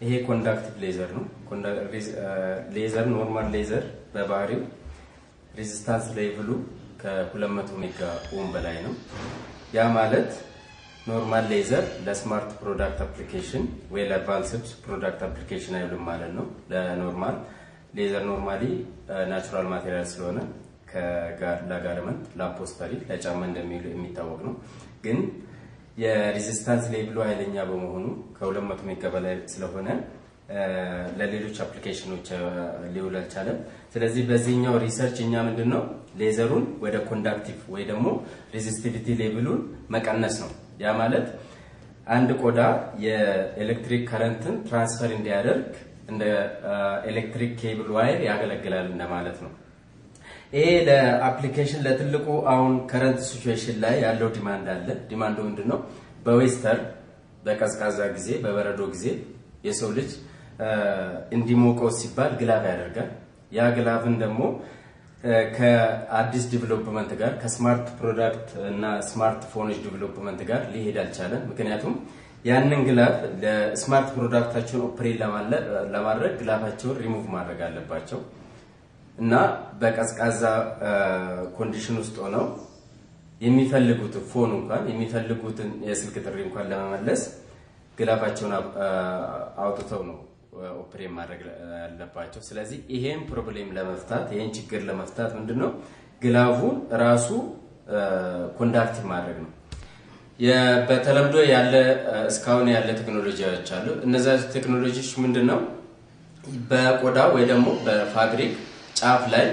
ይሄ ኮንዳክቲቭ ሌዘር ነው። ሌዘር ኖርማል ሌዘር በባህሪው ሬዚስታንስ ሌቭሉ ከ200 ሜጋ ኦም በላይ ነው። ያ ማለት ኖርማል ሌዘር ለስማርት ፕሮዳክት አፕሊኬሽን ወይ ለአድቫንስድ ፕሮዳክት አፕሊኬሽን አይውልም ማለት ነው። ለኖርማል ሌዘር ኖርማሊ ናቹራል ማቴሪያል ስለሆነ ለጋርመንት፣ ለአፖስተሪ፣ ለጫማ እንደሚውል የሚታወቅ ነው። ግን የሬዚስታንስ ሌቭሉ ኃይለኛ በመሆኑ ከ200 ሜጋ በላይ ስለሆነ ለሌሎች አፕሊኬሽኖች ሊውል አልቻለም። ስለዚህ በዚህኛው ሪሰርች እኛ ምንድን ነው ሌዘሩን ወደ ኮንዳክቲቭ ወይ ደግሞ ሬዚስቲቪቲ ሌቭሉን መቀነስ ነው። ያ ማለት አንድ ቆዳ የኤሌክትሪክ ከረንትን ትራንስፈር እንዲያደርግ እንደ ኤሌክትሪክ ኬብል ዋይር ያገለግላል እንደማለት ነው። ይሄ ለአፕሊኬሽን ለትልቁ አሁን ከረንት ሲቹዌሽን ላይ ያለው ዲማንድ አለ። ዲማንዱ ምንድን ነው? በዌስተር በቀዝቃዛ ጊዜ በበረዶ ጊዜ የሰው ልጅ እንዲሞቀው ሲባል ግላቭ ያደርጋል። ያ ግላቭን ደግሞ ከአዲስ ዲቨሎፕመንት ጋር ከስማርት ፕሮዳክት እና ስማርት ፎኖች ዲቨሎፕመንት ጋር ሊሄድ አልቻለም። ምክንያቱም ያንን ግላቭ ለስማርት ፕሮዳክታቸውን ኦፕሬት ለማድረግ ግላቫቸውን ሪሙቭ ማድረግ አለባቸው እና በቀዝቃዛ ኮንዲሽን ውስጥ ሆነው የሚፈልጉትን ፎን እንኳን የሚፈልጉትን የስልክ ጥሪ እንኳን ለመመለስ ግላፋቸውን አውጥተው ነው ኦፕሬት ማድረግ ያለባቸው። ስለዚህ ይሄን ፕሮብሌም ለመፍታት ይሄን ችግር ለመፍታት ምንድን ነው ግላፉን ራሱ ኮንዳክቲቭ ማድረግ ነው። በተለምዶ ያለ እስካሁን ያለ ቴክኖሎጂዎች አሉ። እነዛ ቴክኖሎጂዎች ምንድን ነው በቆዳ ወይ ደግሞ በፋብሪክ ጫፍ ላይ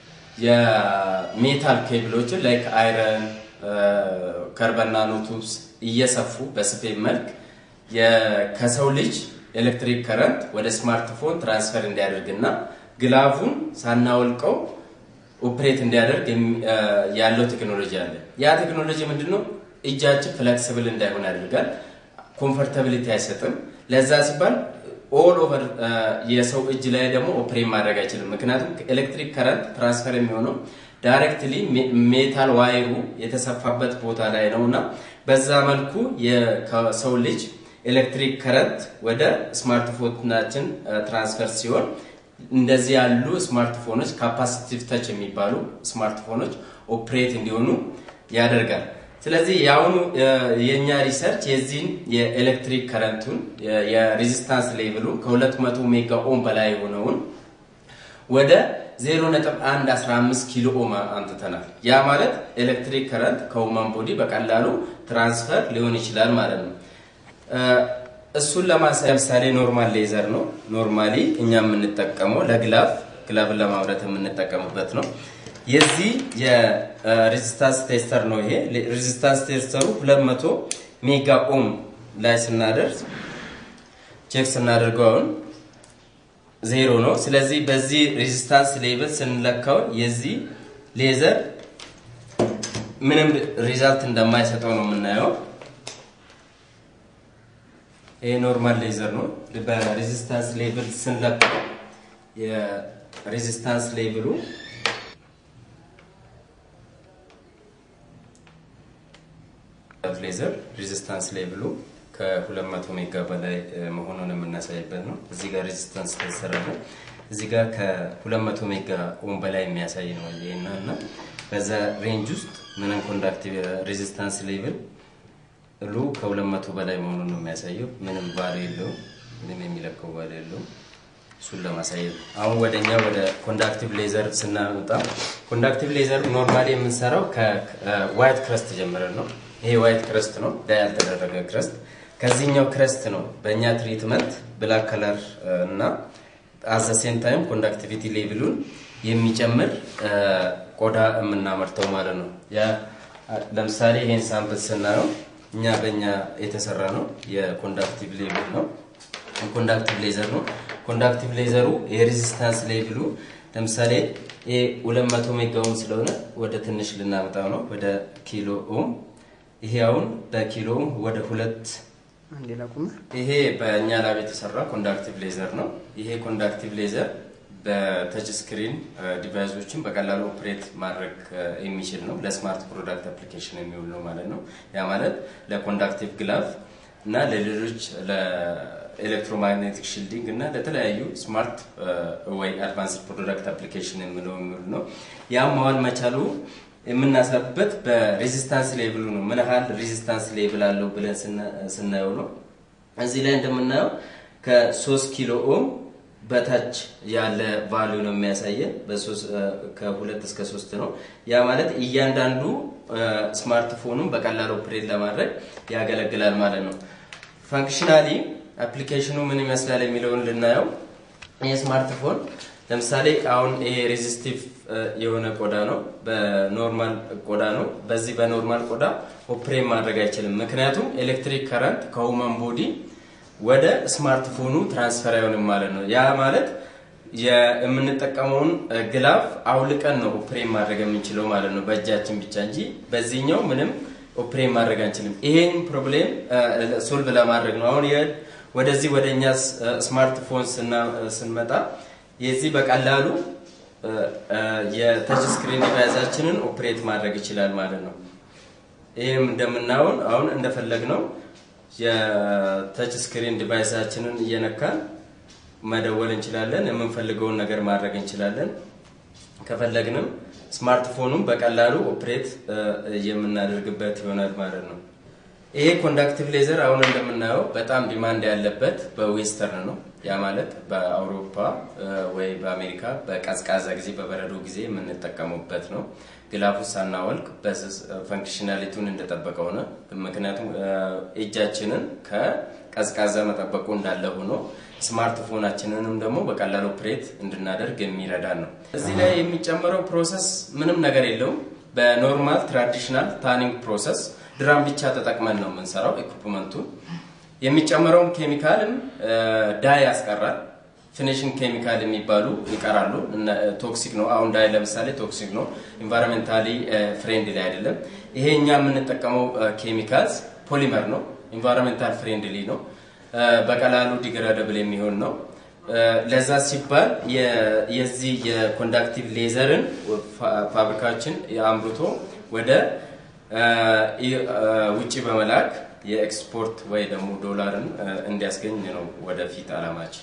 የሜታል ኬብሎችን ላይክ አይረን፣ ከርበን ናኖቱብስ እየሰፉ በስፌት መልክ ከሰው ልጅ ኤሌክትሪክ ከረንት ወደ ስማርትፎን ትራንስፈር እንዲያደርግና ግላቡን ሳናወልቀው ኦፕሬት እንዲያደርግ ያለው ቴክኖሎጂ አለ። ያ ቴክኖሎጂ ምንድነው? እጃችን ፍሌክሲብል እንዳይሆን ያደርጋል። ኮምፎርታቢሊቲ አይሰጥም። ለዛ ሲባል ኦል ኦቨር የሰው እጅ ላይ ደግሞ ኦፕሬት ማድረግ አይችልም። ምክንያቱም ኤሌክትሪክ ከረንት ትራንስፈር የሚሆነው ዳይሬክትሊ ሜታል ዋይሩ የተሰፋበት ቦታ ላይ ነው እና በዛ መልኩ የሰው ልጅ ኤሌክትሪክ ከረንት ወደ ስማርትፎናችን ትራንስፈር ሲሆን እንደዚህ ያሉ ስማርትፎኖች ካፓሲቲቭ ተች የሚባሉ ስማርትፎኖች ኦፕሬት እንዲሆኑ ያደርጋል። ስለዚህ የአሁኑ የእኛ ሪሰርች የዚህን የኤሌክትሪክ ከረንቱን የሬዚስታንስ ሌቭሉን ከ200 ሜጋ ኦም በላይ የሆነውን ወደ 0.115 ኪሎ ኦም አምጥተናል። ያ ማለት ኤሌክትሪክ ከረንት ከሁማን ቦዲ በቀላሉ ትራንስፈር ሊሆን ይችላል ማለት ነው። እሱን ለማሳያ ለምሳሌ ኖርማል ሌዘር ነው። ኖርማሊ እኛ የምንጠቀመው ለግላፍ ግላፍን ለማምረት የምንጠቀምበት ነው። የዚህ የሬዚስታንስ ቴስተር ነው። ይሄ ሬዚስታንስ ቴስተሩ 200 ሜጋ ኦም ላይ ስናደርስ ቼክ ስናደርገው አሁን ዜሮ ነው። ስለዚህ በዚህ ሬዚስታንስ ሌቭል ስንለካው የዚህ ሌዘር ምንም ሪዛልት እንደማይሰጠው ነው የምናየው። ይሄ ኖርማል ሌዘር ነው። በሬዚስታንስ ሌቭል ስንለካው የሬዚስታንስ ሌቭሉ ሌዘር ሬዚስታንስ ሌቭሉ ከ200 ሜጋ በላይ መሆኑን የምናሳይበት ነው። እዚህ ጋር ሬዚስታንስ ተሰራለ። እዚህ ጋር ከ200 ሜጋ ኦም በላይ የሚያሳይ ነው ይሄና እና በዛ ሬንጅ ውስጥ ምንም ኮንዳክቲቭ ሬዚስታንስ ሌቭል ሉ ከ200 በላይ መሆኑን ነው የሚያሳየው። ምንም ቫሉ የለውም። ምንም የሚለቀው ቫሉ የለውም። እሱን ለማሳየት አሁን ወደኛ ወደ ኮንዳክቲቭ ሌዘር ስናመጣ ኮንዳክቲቭ ሌዘር ኖርማሊ የምንሰራው ከዋይት ክረስት ጀምረን ነው። ይሄ ዋይት ክረስት ነው፣ ዳይ ያልተደረገ ክረስት። ከዚህኛው ክረስት ነው በእኛ ትሪትመንት ብላክ ከለር እና አዘ ሴም ታይም ኮንዳክቲቪቲ ሌቭሉን የሚጨምር ቆዳ የምናመርተው ማለት ነው። ያ ለምሳሌ ይሄን ሳምፕል ስናየው እኛ በእኛ የተሰራ ነው። የኮንዳክቲቭ ሌቭል ነው። ኮንዳክቲቭ ሌዘር ነው። ኮንዳክቲቭ ሌዘሩ የሬዚስታንስ ሌቭሉ ለምሳሌ ይሄ 200 ሜጋ ኦም ስለሆነ ወደ ትንሽ ልናመጣው ነው ወደ ኪሎ ኦም። ይሄ አሁን በኪሎ ኦም ወደ ሁለት ይሄ በእኛ ላብ የተሰራ ኮንዳክቲቭ ሌዘር ነው። ይሄ ኮንዳክቲቭ ሌዘር በተች ስክሪን ዲቫይሶችን በቀላሉ ኦፕሬት ማድረግ የሚችል ነው። ለስማርት ፕሮዳክት አፕሊኬሽን የሚውል ነው ማለት ነው። ያ ማለት ለኮንዳክቲቭ ግላቭ እና ለሌሎች ለኤሌክትሮማግኔቲክ ሺልዲንግ እና ለተለያዩ ስማርት ወይ አድቫንስድ ፕሮዳክት አፕሊኬሽን የምለው የሚውል ነው። ያም መዋል መቻሉ የምናሳብበት በሬዚስታንስ ሌቭሉ ነው። ምን ያህል ሬዚስታንስ ሌቭል አለው ብለን ስናየው ነው። እዚህ ላይ እንደምናየው ከሶስት ኪሎ ኦም በታች ያለ ቫሊዩ ነው የሚያሳየን። ከሁለት እስከ ሶስት ነው። ያ ማለት እያንዳንዱ ስማርትፎኑን በቀላል ኦፕሬት ለማድረግ ያገለግላል ማለት ነው። ፋንክሽናሊ አፕሊኬሽኑ ምን ይመስላል የሚለውን ልናየው። ይህ ስማርትፎን ለምሳሌ አሁን ይሄ ሬዚስቲቭ የሆነ ቆዳ ነው፣ በኖርማል ቆዳ ነው። በዚህ በኖርማል ቆዳ ኦፕሬት ማድረግ አይችልም። ምክንያቱም ኤሌክትሪክ ከረንት ከሁማን ቦዲ ወደ ስማርትፎኑ ትራንስፈር አይሆንም ማለት ነው። ያ ማለት የምንጠቀመውን ግላፍ አውልቀን ነው ኦፕሬት ማድረግ የምንችለው ማለት ነው፣ በእጃችን ብቻ እንጂ በዚህኛው ምንም ኦፕሬት ማድረግ አንችልም። ይሄን ፕሮብሌም ሶልቭ ለማድረግ ነው አሁን ወደዚህ ወደ እኛ ስማርትፎን ስንመጣ የዚህ በቀላሉ የተች ስክሪን ዲቫይሳችንን ኦፕሬት ማድረግ ይችላል ማለት ነው። ይህም እንደምናየውን አሁን እንደፈለግ ነው የተች ስክሪን ዲቫይሳችንን እየነካን መደወል እንችላለን። የምንፈልገውን ነገር ማድረግ እንችላለን። ከፈለግንም ስማርትፎኑን በቀላሉ ኦፕሬት የምናደርግበት ይሆናል ማለት ነው። ይሄ ኮንዳክቲቭ ሌዘር አሁን እንደምናየው በጣም ዲማንድ ያለበት በዌስተርን ነው። ያ ማለት በአውሮፓ ወይ በአሜሪካ በቀዝቃዛ ጊዜ በበረዶ ጊዜ የምንጠቀሙበት ነው። ግላፉ ሳናወልቅ ፈንክሽናሊቲውን እንደጠበቀ ሆነ። ምክንያቱም እጃችንን ከቀዝቃዛ መጠበቁ እንዳለ ሆኖ ስማርትፎናችንንም ደግሞ በቀላሉ ኦፕሬት እንድናደርግ የሚረዳን ነው። እዚህ ላይ የሚጨመረው ፕሮሰስ ምንም ነገር የለውም። በኖርማል ትራዲሽናል ታኒንግ ፕሮሰስ ድራም ብቻ ተጠቅመን ነው የምንሰራው። ኢኩፕመንቱን የሚጨመረውም ኬሚካልም ዳይ ያስቀራል። ፊኒሽንግ ኬሚካል የሚባሉ ይቀራሉ። ቶክሲክ ነው። አሁን ዳይ ለምሳሌ ቶክሲክ ነው፣ ኢንቫይሮንሜንታሊ ፍሬንድሊ አይደለም። ይሄ እኛ የምንጠቀመው ኬሚካልስ ፖሊመር ነው፣ ኢንቫይሮንሜንታል ፍሬንድሊ ነው፣ በቀላሉ ዲግራደብል የሚሆን ነው። ለዛ ሲባል የዚህ የኮንዳክቲቭ ሌዘርን ፋብሪካችን አምርቶ ወደ ውጭ በመላክ የኤክስፖርት ወይ ደግሞ ዶላርን እንዲያስገኝ ነው ወደፊት አላማችን።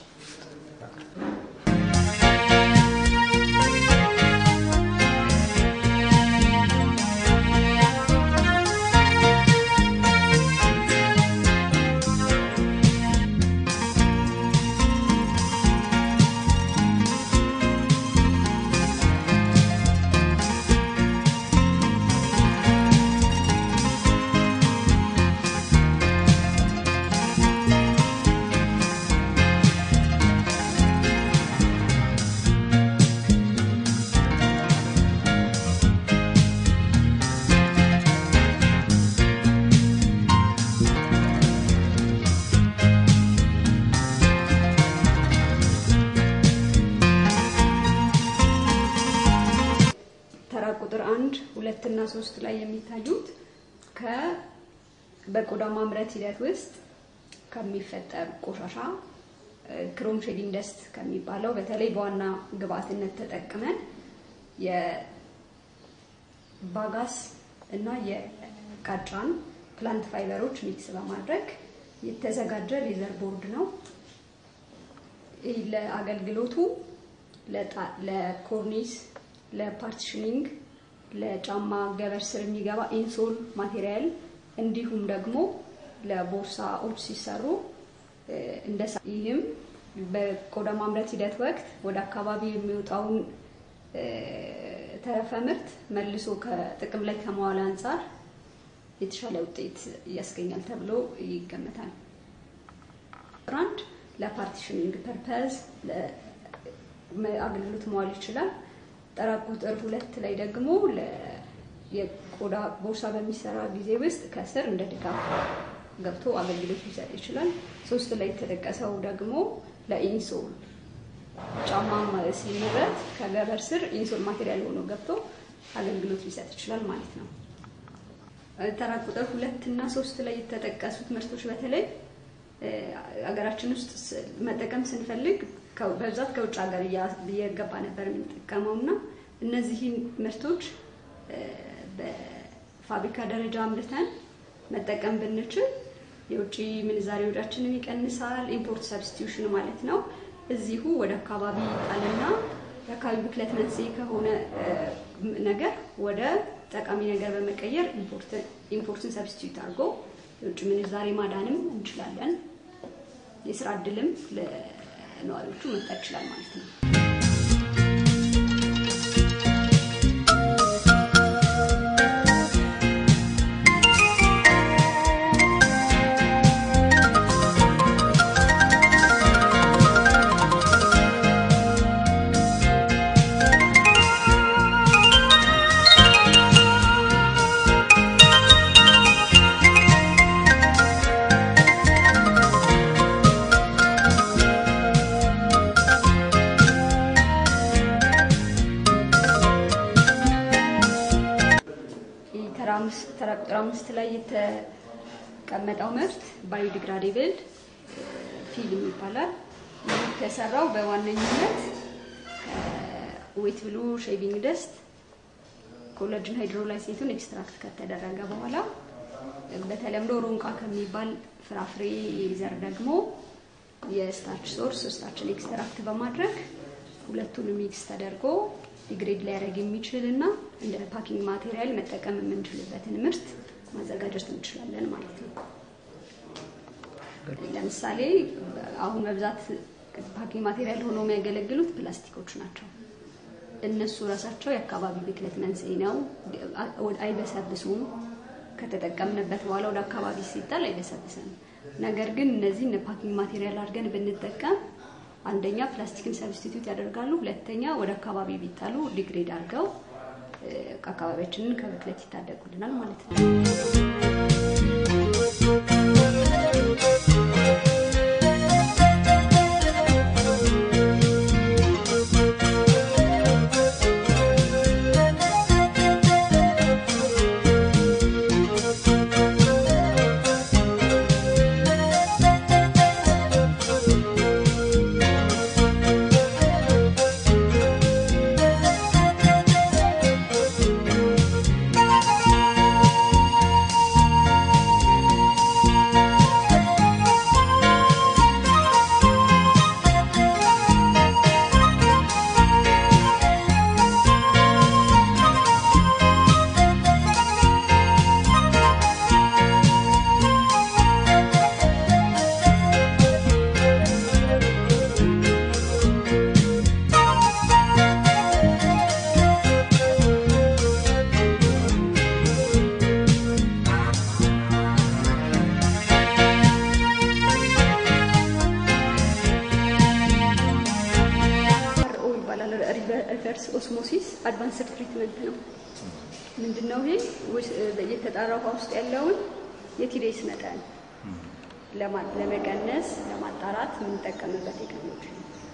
ተራ ቁጥር አንድ ሁለት እና ሶስት ላይ የሚታዩት ከ በቆዳ ማምረት ሂደት ውስጥ ከሚፈጠር ቆሻሻ ክሮም ሼዲንግ ደስት ከሚባለው በተለይ በዋና ግብአትነት ተጠቅመን የባጋስ እና የቃጫን ፕላንት ፋይበሮች ሚክስ በማድረግ የተዘጋጀ ሌዘር ቦርድ ነው። ይህ ለአገልግሎቱ ለኮርኒስ፣ ለፓርቲሽኒንግ፣ ለጫማ ገበር ስር የሚገባ ኢንሶል ማቴሪያል እንዲሁም ደግሞ ለቦርሳዎች ሲሰሩ እንደ ይህም በቆዳ ማምረት ሂደት ወቅት ወደ አካባቢ የሚወጣውን ተረፈ ምርት መልሶ ከጥቅም ላይ ከመዋል አንጻር የተሻለ ውጤት ያስገኛል ተብሎ ይገመታል። አንድ ለፓርቲሽኒንግ ፐርፐዝ አገልግሎት መዋል ይችላል። ተራ ቁጥር ሁለት ላይ ደግሞ የቆዳ ቦርሳ በሚሰራ ጊዜ ውስጥ ከስር እንደ ድጋፍ ገብቶ አገልግሎት ሊሰጥ ይችላል። ሶስት ላይ የተጠቀሰው ደግሞ ለኢንሶል ጫማ ሲመረት ከገበር ስር ኢንሶል ማቴሪያል ሆኖ ገብቶ አገልግሎት ሊሰጥ ይችላል ማለት ነው። ተራ ቁጥር ሁለት እና ሶስት ላይ የተጠቀሱት ምርቶች በተለይ ሀገራችን ውስጥ መጠቀም ስንፈልግ በብዛት ከውጭ ሀገር እየገባ ነበር የምንጠቀመው እና እነዚህን ምርቶች በፋብሪካ ደረጃ አምርተን መጠቀም ብንችል የውጭ ምንዛሬ ወዳችንን ይቀንሳል። ኢምፖርት ሰብስቲዩሽን ማለት ነው። እዚሁ ወደ አካባቢ ጣልና የአካባቢ ብክለት መንስኤ ከሆነ ነገር ወደ ጠቃሚ ነገር በመቀየር ኢምፖርትን ሰብስቲዩት አድርጎ የውጭ ምንዛሬ ማዳንም እንችላለን። የስራ እድልም ለነዋሪዎቹ መፍጠር ይችላል ማለት ነው። ተራ ቁጥር አምስት ላይ የተቀመጠው ምርት ባዮዲግራዴብል ፊልም ይባላል። ይህ የተሰራው በዋነኝነት ዌት ብሉ ሼቪንግ ደስት ኮላጅን ሃይድሮላይሴቱን ኤክስትራክት ከተደረገ በኋላ በተለምዶ ሮንቃ ከሚባል ፍራፍሬ ዘር ደግሞ የስታርች ሶርስ ስታርችን ኤክስትራክት በማድረግ ሁለቱን ሚክስ ተደርጎ ዲግሬድ ሊያደርግ የሚችል እና እንደ ፓኪንግ ማቴሪያል መጠቀም የምንችልበትን ምርት ማዘጋጀት እንችላለን ማለት ነው። ለምሳሌ አሁን በብዛት ፓኪንግ ማቴሪያል ሆኖ የሚያገለግሉት ፕላስቲኮች ናቸው። እነሱ ራሳቸው የአካባቢ ብክለት መንስኤ ነው። አይበሰብሱም። ከተጠቀምንበት በኋላ ወደ አካባቢ ሲጣል አይበሰብስም። ነገር ግን እነዚህ ፓኪንግ ማቴሪያል አድርገን ብንጠቀም አንደኛ ፕላስቲክን ሰብስቲቱት ያደርጋሉ፣ ሁለተኛ ወደ አካባቢ ቢጣሉ ዲግሬድ አድርገው አካባቢያችንን ከብክለት ይታደጉልናል ማለት ነው። ሪቨርስ ኦስሞሲስ አድቫንስድ ትሪትመንት ነው። ምንድነው ይሄ? የተጣራ ውሃ ውስጥ ያለውን የቲዴስ መጠን ለመቀነስ ለማጣራት የምንጠቀምበት ቴክኖሎጂ ነው።